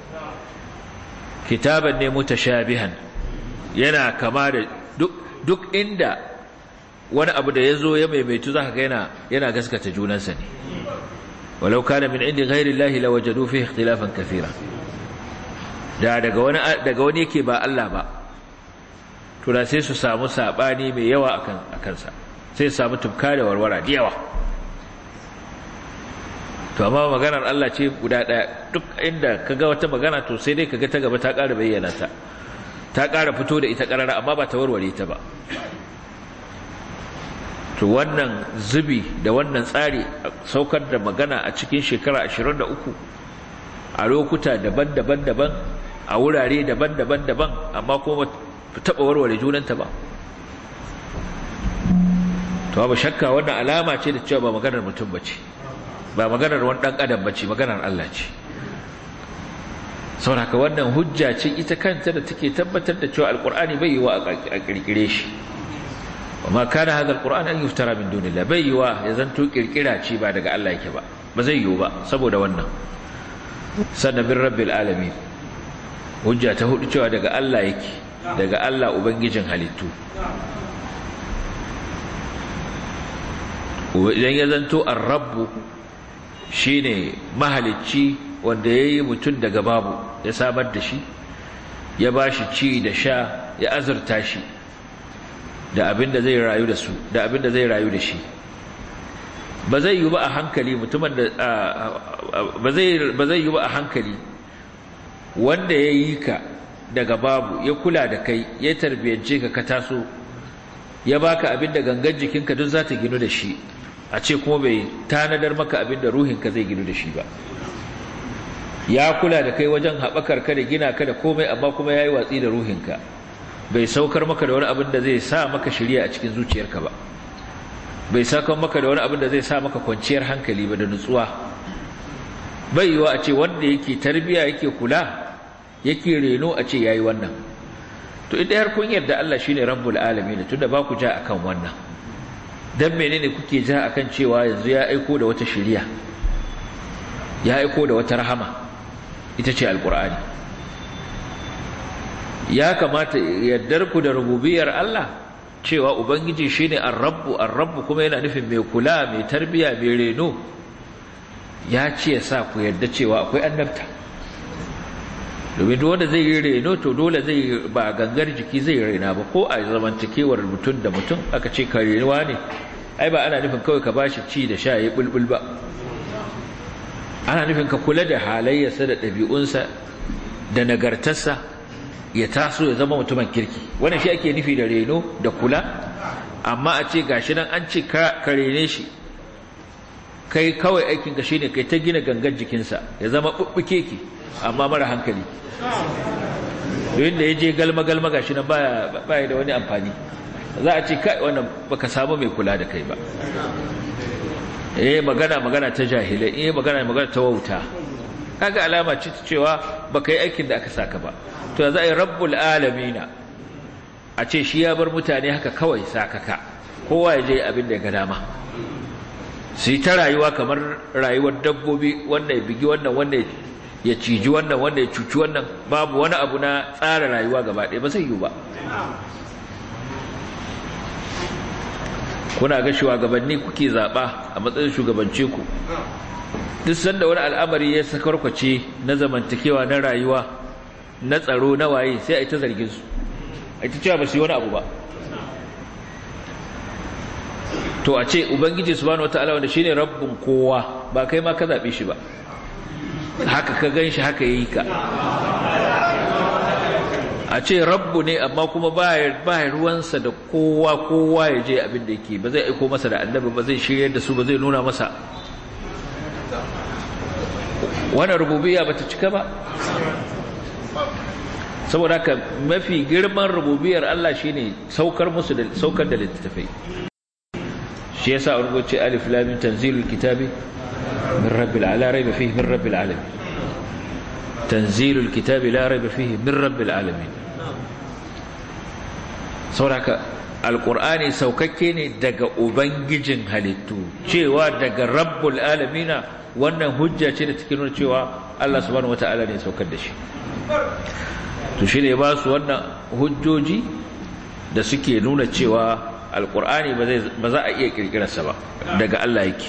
kitaban ne mutashabihan yana kama da duk duk inda wani abu da ya zo ya maimaitu za ka ga yana yana gaskata junansa ne walau kana min indi ghairi llahi lawajadu fihi ikhtilafan kathira da daga wani daga wani yake ba Allah ba to da sai su samu sabani mai yawa akan akansa sai su samu tufka da warwara da yawa to amma maganar Allah ce guda daya duk inda kaga wata magana to sai dai kaga ta gaba ta ƙara bayyana ta ta ƙara fito da ita ƙarara amma ba ta warware ta ba to wannan zubi da wannan tsari saukar da magana a cikin shekara 23 a lokuta daban-daban daban a wurare daban-daban daban amma kuma taɓa warware junanta ba to ba shakka wannan alama ce da cewa ba maganar mutum ba ce ba maganar wani ɗan adam ba ce maganar Allah ce sauraka wannan hujja ce ita kanta da take tabbatar da cewa alkur'ani bai yi wa a kirkire shi amma kana hada alkur'ani an yuftara min dunillah bai yi wa ya zanto kirkira ce ba daga Allah yake ba ba zai yi ba saboda wannan sannan bin rabbil alamin hujja ta hudu cewa daga Allah yake daga Allah ubangijin halittu idan ya zanto ar-rabbu shine mahalicci wanda yayi mutum daga babu ya samar da shi ya bashi ci da sha ya azurta shi da abin da zai rayu da su da abin da zai rayu da shi ba zai yi ba a hankali mutumin da ba zai ba zai yi ba a hankali wanda ya yi ka daga babu ya kula da kai ya tarbiyance ka ka taso ya baka abin da gangan jikinka duk za ta ginu da shi a ce kuma bai tanadar maka abin da ruhinka zai ginu da shi ba ya kula da kai wajen haɓakar ka da gina ka da komai amma kuma ya yi watsi da ruhinka bai saukar maka da wani abin da zai sa maka shirya a cikin zuciyarka ba bai saukar maka da wani abin da zai sa maka kwanciyar hankali ba da nutsuwa bai yiwa a ce wanda yake tarbiya yake kula yake reno a ce yayi wannan to idan har kun yarda Allah shine rabbul alamin tunda ba ku ja akan wannan dan menene kuke ja akan cewa yanzu ya aiko da wata shiriya ya aiko da wata rahama ita ce alqur'ani ya kamata yaddar ku da rububiyar Allah cewa ubangiji shine ar-rabbu ar-rabbu kuma yana nufin mai kula mai tarbiya mai reno ya ce ya sa ku yarda cewa akwai annabta domin duk wanda zai yi reno to dole zai ba gangar jiki zai rena ba ko a zamantakewar mutum da mutum aka ce ka renuwa ne ai ba ana nufin kawai ka bashi ci da sha ya bulbul ba ana nufin ka kula da halayyarsa da ɗabi'unsa da nagartarsa ya taso ya zama mutumin kirki wannan shi ake nufi da reno da kula amma a ce gashi nan an ce ka rene shi kai kawai aikinka shi ne kai ta gina gangan jikinsa ya zama ɓuɓɓuke ki amma mara hankali domin da ya je galma-galma gashi nan baya da wani amfani za a ce kai wannan baka samu mai kula da kai ba eh magana magana ta jahilai eh magana magana ta wauta kaga alama ce ta cewa baka yi aikin da aka saka ba to za a yi rabbul alamina a ce shi ya bar mutane haka kawai sakaka kowa ya je abin da ya ga dama su yi ta rayuwa kamar rayuwar dabbobi wanda ya bigi wannan wanda ya ciji wannan wanda ya cuci wannan babu wani abu na tsara rayuwa gaba ɗaya ba zai yi ba kuna ga shugabanni kuke zaɓa a matsayin shugabance ku duk sanda wani al'amari ya sakarkwace na zamantakewa na rayuwa na tsaro na waye sai a yi ta zargin su a yi ta cewa ba su yi wani abu ba to a ce ubangiji subhanahu wataala wanda shine rabbin kowa ba kai ma ka zabe shi ba haka ka ganshi haka yayi ka a ce rabbu ne amma kuma ba ruwansa da kowa kowa ya je abin da yake ba zai aiko masa da annabi ba zai shiryar da su ba zai nuna masa wannan rububiyya bata cika ba saboda haka mafi girman rububiyar Allah shine saukar musu da saukar da littattafai shi yasa an rubuce alif lam mim tanzilul kitabi min rabbil ala rayba fihi min rabbil alamin tanzilul kitabi la rayba fihi min rabbil alamin sauraka alqur'ani saukakke ne daga ubangijin halittu cewa daga rabbul alamina wannan hujja ce da take nuna cewa Allah subhanahu wataala ne saukar da shi to shine ba su wannan hujjoji da suke nuna cewa alkur'ani ba za a iya kirkirarsa ba daga Allah yake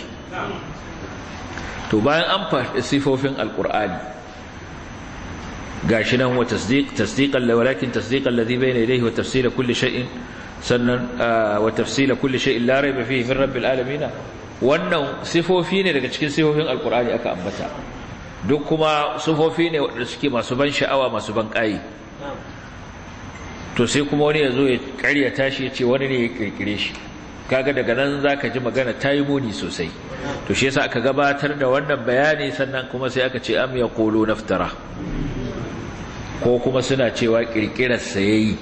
to bayan an faɗi sifofin alkur'ani gashi nan wa tasdiq tasdiqan la walakin tasdiqan ladhi bayna yadayhi wa tafsila kulli shay'in sannan wa tafsila kulli shay'in la rayba fihi min rabbil alamin wannan sifofi ne daga cikin sifofin alkur'ani aka ambata duk kuma sifofi ne waɗanda suke masu ban sha'awa masu ban ƙayi to sai kuma wani ya zo ya karyata shi ya ce wani ne ya kirkire shi kaga daga nan za ka ji magana ta yi muni sosai to shi yasa aka gabatar da wannan bayani sannan kuma sai aka ce am ya kolo naftara ko kuma suna cewa kirkirarsa ya yi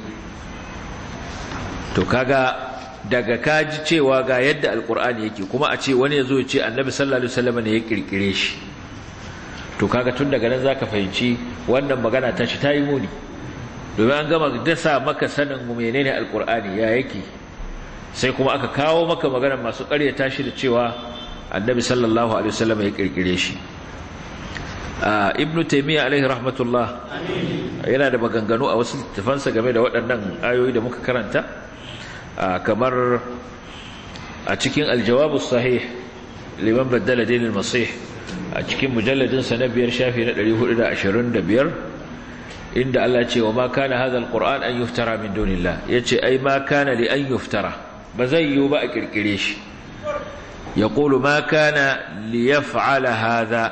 to kaga daga kaji cewa ga yadda alkur'ani yake kuma a ce wani ya zo ya ce annabi sallallahu alaihi wasallam ne ya kirkire shi to kaga tun daga nan zaka fahimci wannan magana ta shi ta yi muni domin an gama dasa maka sanin menene alkur'ani ya yake sai kuma aka kawo maka magana masu ƙaryata shi da cewa annabi sallallahu alaihi wasallam ya kirkire shi ibnu taymiya alaihi rahmatullah yana da maganganu a wasu tafansa game da waɗannan ayoyi da muka karanta kamar a cikin aljawabu sahih liman baddala dinil masih a cikin mujalladin sa na biyar shafi na 425 inda Allah ce wa ma kana hadha alquran an yuftara min dunillah yace ai ma kana li an yuftara ba zai yi ba a kirkire shi yaqulu ma kana li yaf'ala hadha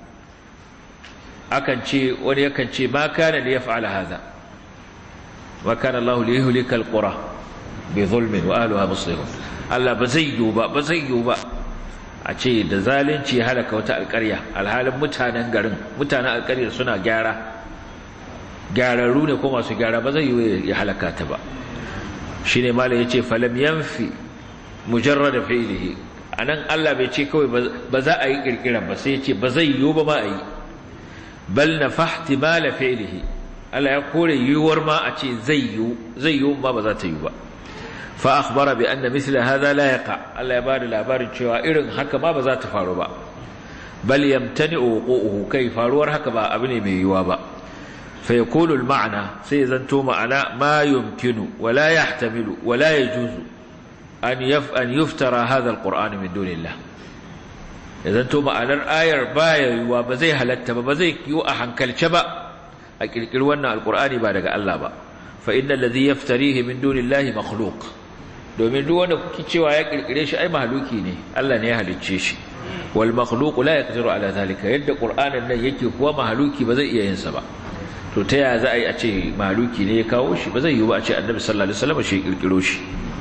akan ce wani yakan ce ma kana li yaf'ala hadha ma kana Allah li yuhlika alqura bi zulmin wa ahliha muslihun Allah ba zai yi ba ba zai yi ba a ce da zalunci halaka wata alƙarya alhalin mutanen garin mutanen alƙaryar suna gyara gyararru ne ko masu gyara ba zai yi ya halaka ta ba shi ne malam ya ce falam yanfi mujarrada fi'lihi anan Allah bai ce kawai ba za a yi kirkiran ba sai ya ce ba zai yi ba ma a yi bal na fahti mala fi'lihi Allah ya kore yiwuwar ma a ce zai yi zai yi ma ba za ta yi ba fa akhbara bi anna mithla hadha la yaqa Allah ya bada labarin cewa irin haka ma ba za ta faru ba bal yamtani wuquhu kai faruwar haka ba abu ne mai yiwuwa ba فيكون المعنى سيزنتو معنى ما يمكن ولا يحتمل ولا يجوز أن, يف أن يفترى هذا القرآن من دون الله يزنتو معنى الآية باية وبزي هلت بزي يو أحنكل شبا أكل كلوانا القرآن بارك الله با فإن الذي يفتريه من دون الله مخلوق domin duk wanda kuke cewa ya kirkire shi ai mahaluki ne Allah ne ya halicce shi wal makhluq la yaqdiru ala zalika yadda qur'anin nan yake kuwa mahaluki ba zai iya yin sa ba to ta yaya za a yi a ce maluki ne ya kawo shi ba zai yi ba a ce annabi sallallahu alaihi wasallam shi kirkiro shi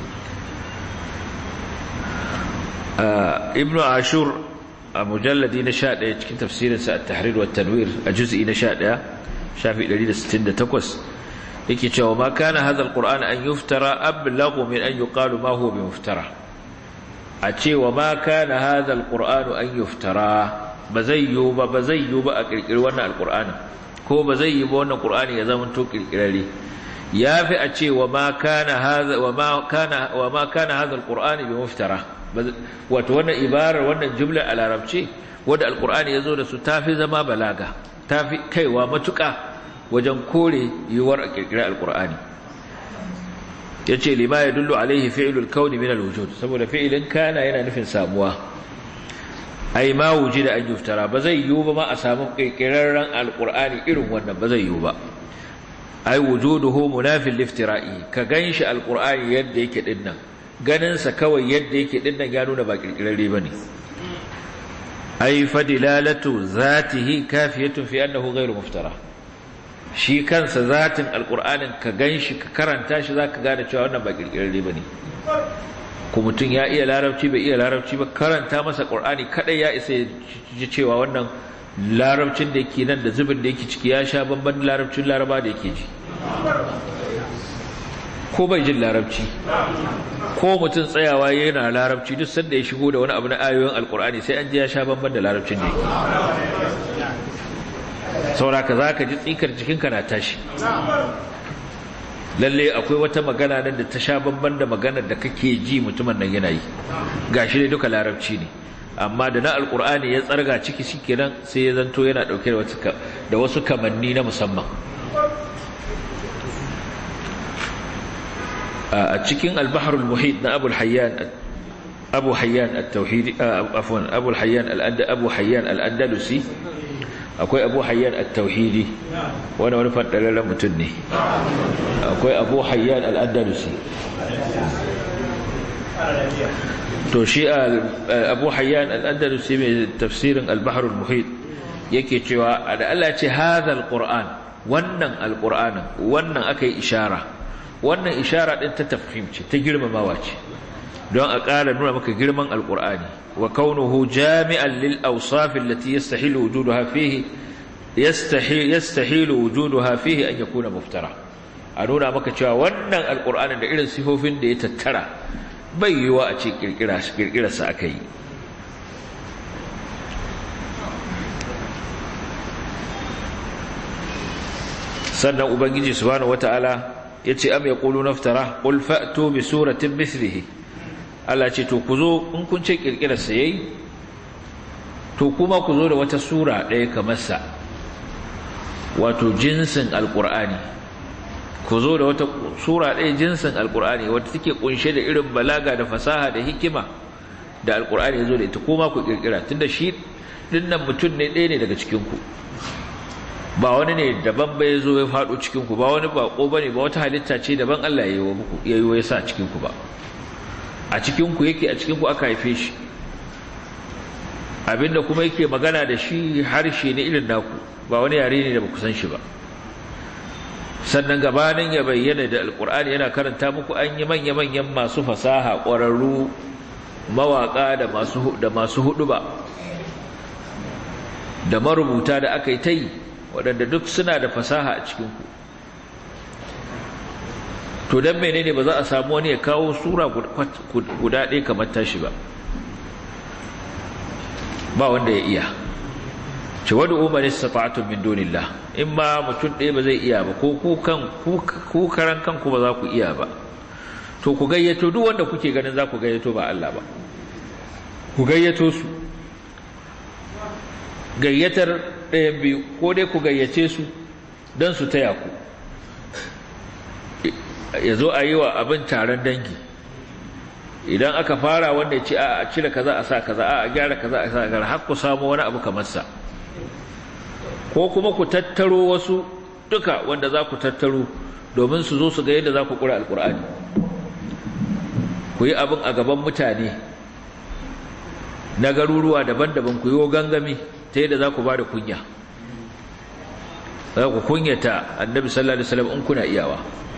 ibnu ashur a mujalladi na 11 cikin tafsirin sa at-tahrir wa tanwir a juz'i na 11 shafi 168 yake cewa ma kana hadha al-qur'an an yuftara ablaghu min an yuqalu ma huwa bimuftara a cewa ma kana hadha al-qur'an an yuftara ba zai yi ba ba zai yi ba a kirkiri wannan al-qur'anin ko ba zai yi ba wannan Qur'ani ya zama to kirkirare yafi a ce wa ma kana hadha wa ma kana wa ma kana hadha alqur'ani bi muftara wato wannan ibarar wannan jumla a larabci wanda alqur'ani yazo da su tafi zama balaga tafi kaiwa matuka wajen kore yiwuwar a kirkira alqur'ani yace lima yadullu alaihi fi'lul kauni min alwujud saboda fi'ilin kana yana nufin samuwa ai ma wujida an yuftara ba zai yiwu ba ma a samu kirkirarren alqur'ani irin wannan ba zai yiwu ba ai wujuduhu munafil liftira'i ka ganshi alqur'ani yadda yake dinnan ganin sa kawai yadda yake dinnan ya nuna ba kirkirarre bane ai fadilalatu zatihi kafiyatun fi annahu ghairu muftara shi kansa zatin alqur'anin ka ganshi ka karanta shi zaka gane cewa wannan ba kirkirarre bane ko mutum ya iya larabci bai iya larabci ba karanta masa qur'ani kadai ya isa ji cewa wannan larabcin da yake nan da zubin da yake ciki ya sha bamban larabcin laraba da yake ji ko bai jin larabci ko mutum tsayawa yana larabci duk sanda ya shigo da wani abu na ayoyin alqur'ani sai an ji ya sha bamban da larabcin da yake sauraka zaka ji tsikar jikinka na tashi lalle akwai wata magana nan da ta sha bamban da maganar da kake ji mutumin nan yana yi gashi dai duka larabci ne amma da na alkur'ani ya tsarga ciki shikenan sai ya zanto yana dauke da wasu da wasu kamanni na musamman a cikin al-bahr al-muhit na Abu hayyan Abu Hayyan at-Tauhidi afwan Abu Hayyan al-Abu Hayyan al-Andalusi akwai abu hayyan at-tauhidi wani wani fadararren mutum ne akwai abu hayyan al-andalusi to shi abu hayyan al-andalusi mai tafsirin al-bahr al-muhit yake cewa da Allah ya ce hadha al-qur'an wannan al-qur'anin wannan akai ishara wannan ishara din ta tafhim ce ta girmamawa ce don a ƙara nuna maka girman alƙur'ani wa kaunuhu jami'an lil awsaf allati yastahilu wujuduha fihi yastahil yastahilu wujuduha fihi an yakuna muftara a nuna maka cewa wannan alƙur'anin da irin sifofin da ya tattara bai yiwa a ce kirkira kirkira sa aka yi sannan ubangiji subhanahu wataala yace am yaqulu naftara qul fa'tu bi suratin mithlihi Allah ce to ku zo in kun ce kirkirar sa yayi to kuma ku zo da wata sura ɗaya kamar sa wato jinsin alqur'ani ku zo da wata sura ɗaya jinsin alqur'ani wata take kunshe da irin balaga da fasaha da hikima da alqur'ani ya zo da ita kuma ku kirkira tunda shi dinnan mutum ne ɗaya ne daga cikin ku ba wani ne daban ba ya zo ya faɗo cikinku ba wani baƙo ba ne ba wata halitta ce daban Allah ya yi wa ya sa a cikinku ba a cikinku yake a cikinku aka haife shi abinda kuma yake magana da shi harshe ne irin naku ba wani yare ne da ba ku san shi ba sannan gabanin ya bayyana da alkur'ani yana karanta muku an yi manya-manyan masu fasaha ƙwararru mawaƙa da masu da masu hudu ba da marubuta da aka yi ta yi waɗanda duk suna da fasaha a cikinku to don menene ba za a samu wani ya kawo sura guda ɗaya kamar tashi ba ba wanda ya iya ce wadda umar istata'atun min dunillah in ma mutum ɗaya ba zai iya ba ko ku karan kanku ba za ku iya ba to ku gayyato duk wanda kuke ganin za ku gayyato ba Allah ba ku gayyato su gayyatar ɗayan biyu ko dai ku gayyace su don su taya ku ya zo a yi wa abin taron dangi idan aka fara wanda ya ce a cire kaza a sa kaza a gyara kaza a sa kaza har ku samu wani abu kamar sa ko kuma ku tattaro wasu duka wanda za ku tattaro domin su zo su ga yadda za ku kura alkur'ani ku yi abin a gaban mutane na garuruwa daban-daban ku yi wa gangami ta yadda za ku ba da kunya za ku kunyata annabi sallallahu alaihi wasallam in kuna iyawa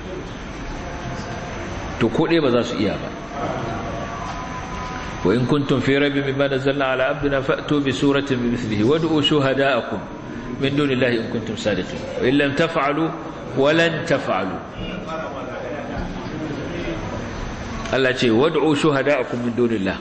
to ko ɗaya ba za su iya ba wa in kuntum fi rabbin mimma nazzalna ala abdina fa'tu bi suratin bimithlihi wad'u shuhada'akum min dunillahi in kuntum sadiqin wa in lam taf'alu wa lan taf'alu Allah ce wad'u shuhada'akum min dunillah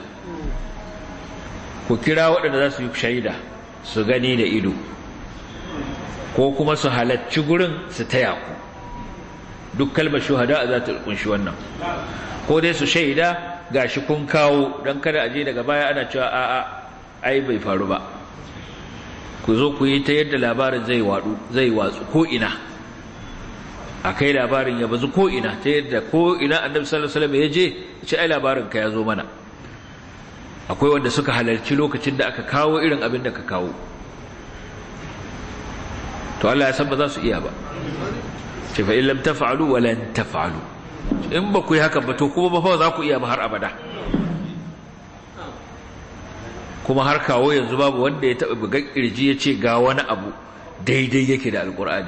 ku kira waɗanda za su yi shaida su gani da ido ko kuma su halacci gurin su taya ku duk kalmar shuhada za ta kunshi wannan ko dai su shaida gashi kun kawo don kada aje daga baya ana cewa a'a ai bai faru ba ku zo ku yi ta yadda labarin zai wadu zai watsu ko ina akai labarin ya bazu ko ina ta yadda ko ina annabi sallallahu alaihi wasallam ya je ce ai labarin ka ya zo mana akwai wanda suka halarci lokacin da aka kawo irin abin da ka kawo to Allah ya san ba za su iya ba ce fa in lam taf'alu wa lan taf'alu in ba ku yi haka ba to kuma ba fa za ku iya ba har abada kuma har kawo yanzu babu wanda ya taba buga kirji ya ce ga wani abu daidai yake da alkur'ani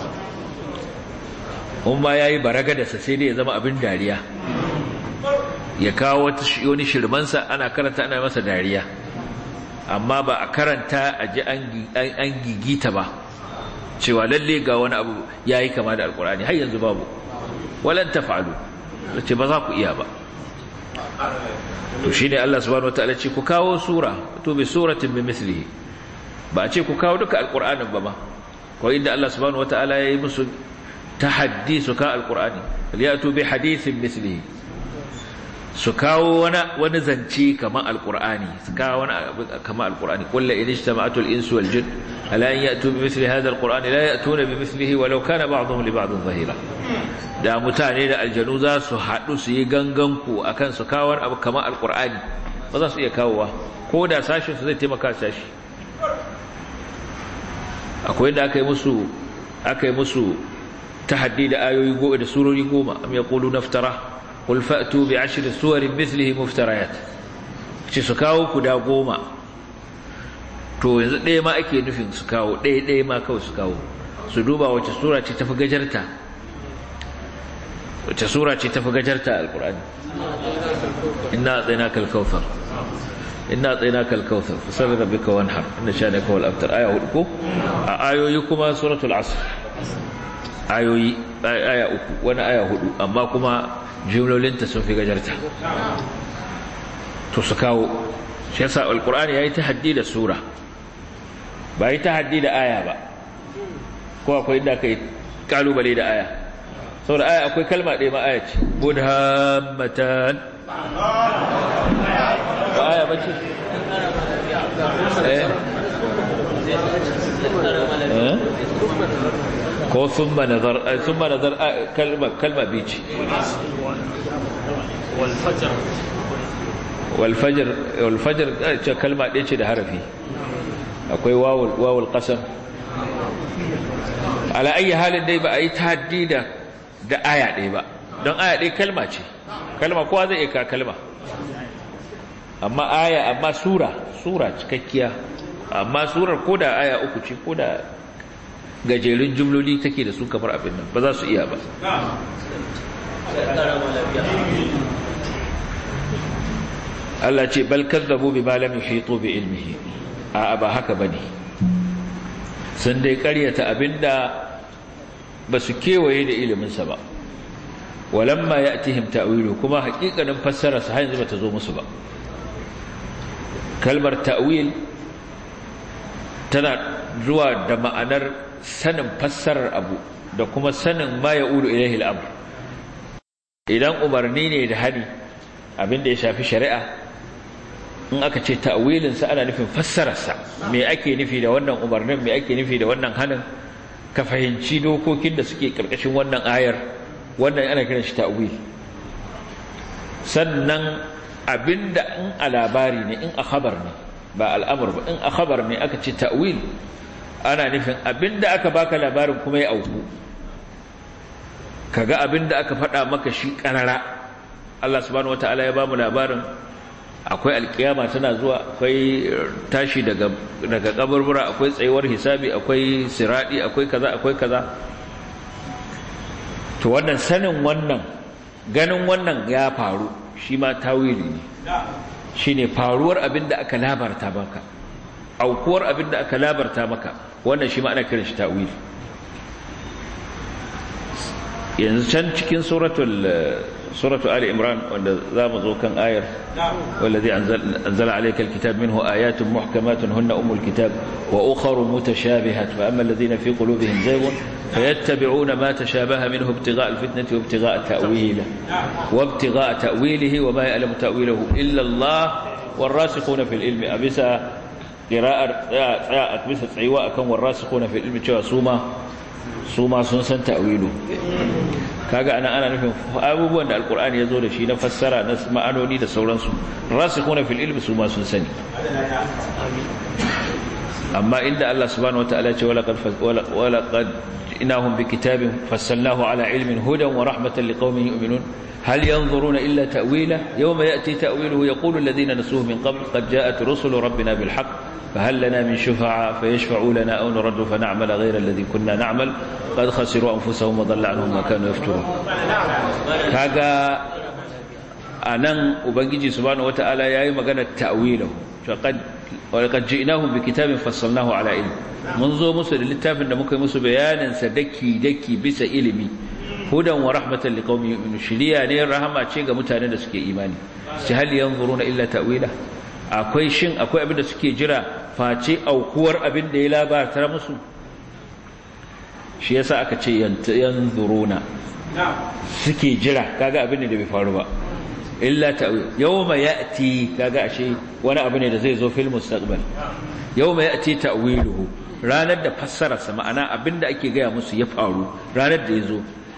umma yayi baraga da sa sai dai ya zama abin dariya ya kawo wani shirmansa ana karanta ana masa dariya amma ba a karanta a ji an gigita ba cewa lalle ga wani abu ya yi kama da alkurani har yanzu babu walan tafalu ce ba za ku iya ba to shi ne Allah subhanahu wa ta'ala ce ku kawo sura to bi suratin bi mislihi ba a ce ku kawo duka alkur'anin ba ma ko inda Allah subhanahu wa ta'ala ya yi musu tahaddi su ka alkur'ani liyatu bi hadithin mislihi su kawo wani zance kamar alkur'ani su kawo wani kamar alkur'ani kullu in ijtama'atu al-insu wal jin ala an ya'tu bi mithli hadha al-qur'ani la ya'tuna bi mithlihi walau kana ba'dhum li ba'dhin zahira da mutane da aljanu za su haɗu su yi ganganku akan su kawo wani abu kamar alkur'ani ba za su iya kawowa ko da sashin su zai taimaka sashi akwai da aka yi musu aka yi musu tahaddi da ayoyi goma da surori goma am yaqulu naftara قل فأتوا بعشر سور مثله مفتريات ce su kawo guda goma to yanzu ɗaya ma ake nufin su kawo ɗaya ɗaya ma kawai su kawo su duba wace sura ce tafi gajarta wace sura ce tafi gajarta alkur'ani inna tsayna kal kautsar inna tsayna kal kautsar fasal rabbika wanhar inna shanaka wal abtar aya hudu ko a ayoyi kuma suratul asr ayoyi aya uku wani aya hudu amma kuma jimlolinta sun fi gajarta to su kawo shi yasa alkur'ani yayi tahaddi da sura ba yi tahaddi da aya ba ko akwai inda kai kalubale da aya saboda aya akwai kalma ɗaya ma aya ce mudhammatan ba aya bace eh eh ko thumma nazar thumma nazar kalma kalma bici wal fajr wal fajr wal fajr ce kalma ɗaya ce da harafi akwai wawul wawul qasam ala ayi halin dai ba a yi tahaddi da da aya ɗaya ba don aya ɗaya kalma ce kalma kowa zai iya kalma amma aya amma sura sura cikakkiya amma surar ko da aya uku ce ko da gajerun jumloli take da su kamar abin nan ba za su iya ba Allah ce bal kazzabu bima lam yuhitu bi ilmihi a ba haka bane sun dai ƙaryata abinda ba su kewaye da iliminsa ba walamma ya'tihim ta'wilu kuma haƙiƙanin fassara sa har yanzu bata zo musu ba kalmar ta'wil tana zuwa da ma'anar sanin fassarar abu da kuma sanin ma ya'ulu ilaihi al-amr idan umarni ne da hani abinda ya shafi shari'a in aka ce ta'wilinsa ana nufin fassararsa me ake nufi da wannan umarnin me ake nufi da wannan hanin ka fahimci dokokin da suke karkashin wannan ayar wannan ana kiran shi ta'wil sannan abinda in a labari ne in a khabar ne ba al'amur ba in a khabar ne aka ce ta'wil ana nufin abinda aka baka labarin kuma ya auku kaga abinda aka faɗa maka shi ƙarara Allah subhanahu wataala ya bamu labarin akwai alkiyama tana zuwa akwai tashi daga daga kaburbura akwai tsayuwar hisabi akwai siradi akwai kaza akwai kaza to wannan sanin wannan ganin wannan ya faru shi ma tawili ne shine faruwar abinda aka labarta maka aukuwar abinda aka labarta maka wannan shi ma ana kiran shi tawili yanzu can cikin suratul suratu ali imran wanda zamu zo kan ayar wallazi anzala alayka alkitab minhu ayatun muhkamatun hunna umul kitab wa ukhra mutashabihat fa amma alladhina fi qulubihim zaygun fayattabi'una ma tashabaha minhu ibtigha'a alfitnati wa ibtigha'a ta'wilihi wa ibtigha'a ta'wilihi wa ma ya'lamu ta'wilahu illa Allah والراسخون في العلم أبسا قراءة أبسا تسعيوا أكون والراسخون في العلم cewa suma suma sun san ta'wilu kaga ana ana nufin abubuwan da alkur'ani ya zo da shi na fassara na ma'anoni da sauransu rasikhuna fil ilmi su ma sun sani amma inda Allah subhanahu wataala ya ce wala qad wala qad inahum bi kitabin fassalnahu ala ilmin hudan wa rahmatan liqaumin yu'minun هل ينظرون إلا تأويله يوم يأتي تأويله يقول الذين نسوه من قبل قد جاءت رسل ربنا بالحق فهل لنا من شفعاء فيشفعوا لنا أو نرد فنعمل غير الذي كنا نعمل قد خسروا أنفسهم وضل عنهم ما كانوا يفترون كاغا أنن أبنجي سبحانه وتعالى يأي مغانا تأويله فقد ولقد جئناهم بكتاب فصلناه على علم منذ مسل للتافن مكي مسل بيانا سدكي دكي بس إلمي hudan wa rahmatan liqaumin yu'minun shiriya ne rahama ce ga mutanen da suke imani shi hal yanzuruna illa ta'wila akwai shin akwai abin da suke jira face aukuwar abin da ya labarta musu shi yasa aka ce yanzuruna suke jira kaga abin da bai faru ba illa ta'wil yawma ya'ti kaga ashe wani abu ne da zai zo fil mustaqbal yawma ya'ti ta'wiluhu ranar da fassararsa ma'ana abin da ake gaya musu ya faru ranar da ya zo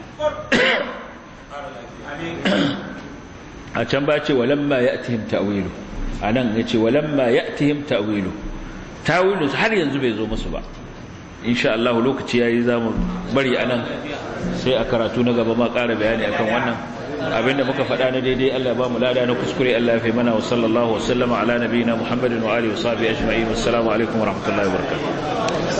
a can ba ce walamma ya'tihim ta'wilu anan yace walamma ya'tihim ta'wilu ta'wilu har yanzu bai zo musu ba insha Allah lokaci yayi zamu bari anan sai a karatu na gaba ma ƙara bayani akan wannan abinda muka faɗa na daidai Allah ya ba mu lada na kuskure Allah ya fi mana wa sallallahu wa sallama ala nabiyina Muhammadin wa alihi wa sahbihi ajma'in wassalamu alaikum wa rahmatullahi wa barakatuh